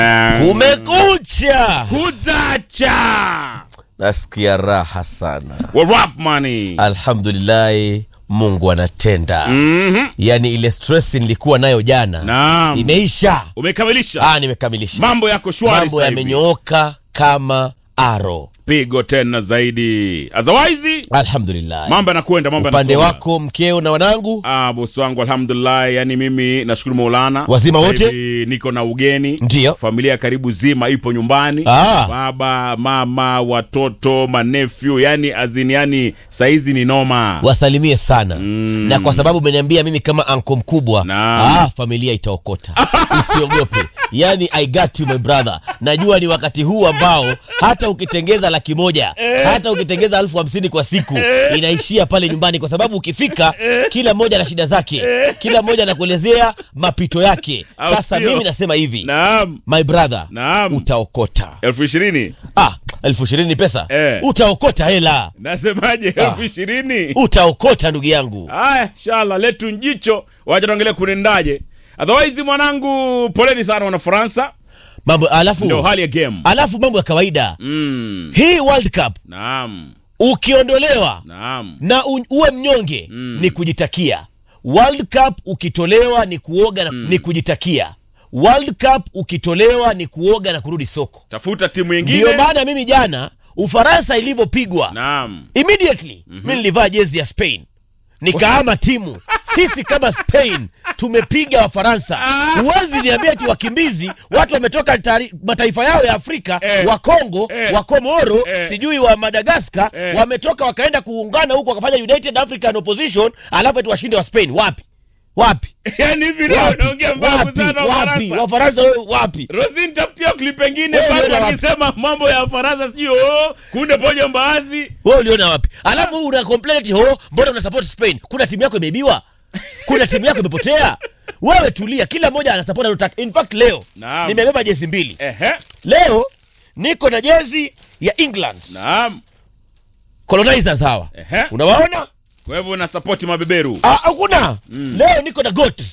Kumekucha, Kuzacha. nasikia raha sana. What up, money? Alhamdulillahi, Mungu anatenda. Mhm. Yaani ile stress nilikuwa nayo jana Naam. imeisha. Umekamilisha. Ah, nimekamilisha. Mambo yako shwari Mambo sasa hivi. yamenyooka kama aro. Pigo tena zaidi. Otherwise, Alhamdulillah. mambo yanakwenda, mambo Upande yanasonga. wako mkeo na wanangu Ah, bosi wangu alhamdulillah, yani mimi nashukuru Maulana. Wazima Sasa wote? hivi Niko na ugeni. Ndiyo. Familia karibu zima ipo nyumbani. Ah. Baba, mama, watoto, manefyu, yani azini yani saizi ni noma. wasalimie sana na kwa sababu umeniambia mimi kama anko mkubwa Naam. ah, familia itaokota usiogope yani i got you my brother najua ni wakati huu ambao hata ukitengeza laki moja hata ukitengeza elfu hamsini kwa siku inaishia pale nyumbani kwa sababu ukifika kila mmoja na shida zake kila mmoja anakuelezea mapito yake Au sasa sio? mimi nasema hivi Naam. my brother Naam. utaokota elfu ishirini ah, elfu ishirini ni pesa Eh. utaokota hela nasemaje? elfu ishirini utaokota ndugu yangu Haya, inshallah letu njicho, wacha tuangalie kunendaje. Otherwise mwanangu, poleni sana wana Faransa, mambo alafu ndio hali ya game. alafu mambo ya kawaida Mm. hii world cup Naam, ukiondolewa naam. na u, uwe mnyonge ni kujitakia world cup ukitolewa ni kuoga na, ni kujitakia world cup ukitolewa ni kuoga na kurudi soko Tafuta timu ndio nyingine. maana mimi jana ufaransa ilivyopigwa Naam. immediately mi nilivaa jezi ya spain nikaama timu sisi kama spain tumepiga wafaransa huwezi niambia ti wakimbizi watu wametoka tari, mataifa yao ya afrika Eh. wa congo Eh. wa komoro Eh. sijui wa madagaskar Eh. wametoka wakaenda kuungana huko wakafanya united african opposition alafu eti washinde wa spain wapi wapi Yaani hivi leo wapi unaongea mbavu wapi sana wapi Faransa. wafaransa wewe wapi Rosin tafutia clip pengine Wewe bado unaona wapi? akisema mambo ya Faransa sijui oh, kunde pojo mbaazi. wewe uliona wapi alafu una complain eti ho mbona una support spain kuna timu yako imeibiwa kuna timu yako imepotea wewe tulia kila mmoja ana support anataka in fact leo Naam. nimebeba jezi mbili Ehe. leo niko na jezi ya england Naam. colonizers hawa Ehe. unawaona Kwa hivyo una support mabeberu. Ah, hakuna leo niko na got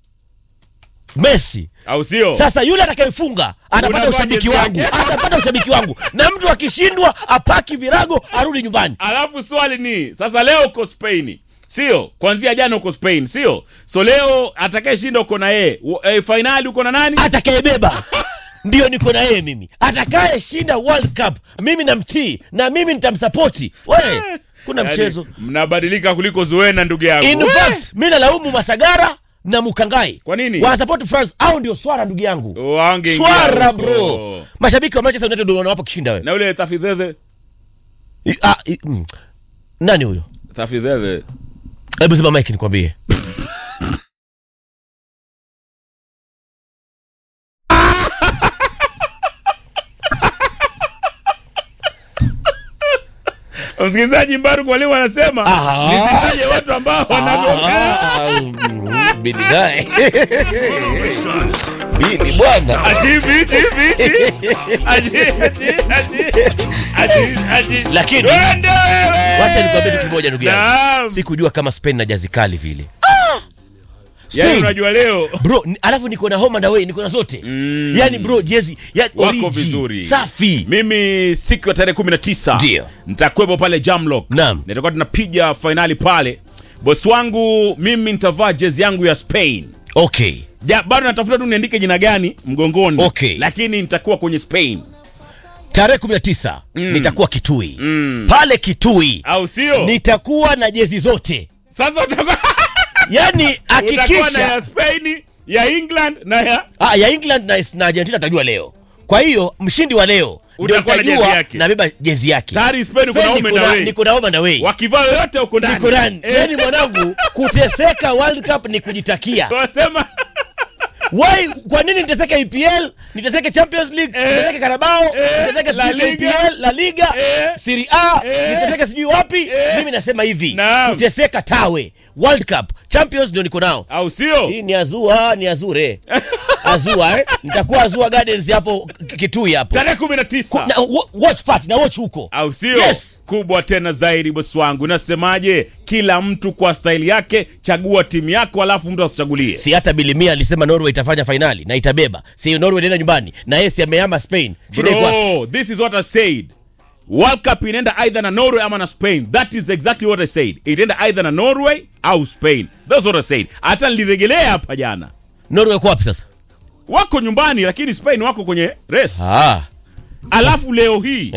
messi Au sio? sasa yule atakayefunga atapata Unavaa ushabiki jezi wangu yake. atapata ushabiki wangu na mtu akishindwa apaki virago arudi nyumbani Alafu swali ni sasa, leo uko Spain sio? Kuanzia jana uko Spain sio? So leo atakayeshinda uko na yeye e, fainali uko na nani? atakayebeba ndio niko na yeye mimi atakayeshinda world cup mimi namtii na mimi nitamsapoti we kuna Yaani, mchezo mnabadilika kuliko Zuena ndugu yangu. in We! fact mi nalaumu masagara na mukangai Kwa nini? wanasapoti france au ndio swara ndugu yangu Wangeingia swara huko. bro mashabiki wa manchester united ndio wanawapa kushinda wewe Na ule Tafidhedhe, I- ah, i- mm. nani huyo Tafidhedhe. hebu zima mike nikwambie Msikilizaji Mbaruku walimu wanasema Aha. nisitaje watu ambao wanagombea. Ah, mm, Bili naye Bili bwana Achi hivi, hivi, hivi. Achi, achi, achi. Achi, achi. Lakini- Twende wewe. wacha nikwambie tu kimoja ndugu yangu Naam. sikujua kama spain na jazi kali vile Yaani Spain. unajua leo bro ni- alafu niko na home and away niko na zote Mm. yani bro jezi yani wako origi, vizuri safi mimi siku ya tarehe kumi na tisa Ndio. nitakuwepo pale Jamlock Naam. nitakuwa tunapiga fainali pale bosi wangu mimi nitavaa jezi yangu ya Spain okay ja, bado natafuta tu niandike jina gani mgongoni Okay. lakini nitakuwa kwenye Spain tarehe 19 nitakuwa kitui pale kitui au sio nitakuwa na jezi zote sasa utakuwa yani utakuwa na hakikisha ya Spain ya England na ya ah, ya england na, na argentina tajua leo kwa hiyo mshindi wa leo ndio Utakuwa na nitajua jezi yake. nabeba jezi yake Tayari Spain uko na Spain home niko and na- away. niko na home and away wakivaa yoyote huko ndani niko ndani Eh, yani mwanangu kuteseka world cup ni kujitakia wasema Why, kwa nini niteseke EPL niteseke Champions League Eh. niteseke Carabao Eh. niteseke La sijui Liga. KPL La Liga Eh. Serie A Eh. niteseke sijui wapi Eh. mimi nasema hivi Naam. kuteseka tawe World Cup Champions ndio niko nao au sio hii ni azua ni azure azua eh? nitakuwa azua gardens hapo K- kitui hapo tarehe kumi na tisa na, wa- watch party na watch huko au sio Yes. kubwa tena zaidi bosi wangu nasemaje kila mtu kwa staili yake chagua timu yako alafu mtu asichagulie si hata bilimia alisema norway itafanya fainali na itabeba si norway inaenda nyumbani na yeye si amehama spain shida iko wapi? bro this is what i said world cup inaenda either na norway ama na spain that is exactly what i said itaenda either na norway au spain that's what i said hata niliregelea hapa jana norway iko wapi sasa wako nyumbani lakini spain wako kwenye race ah. alafu leo hii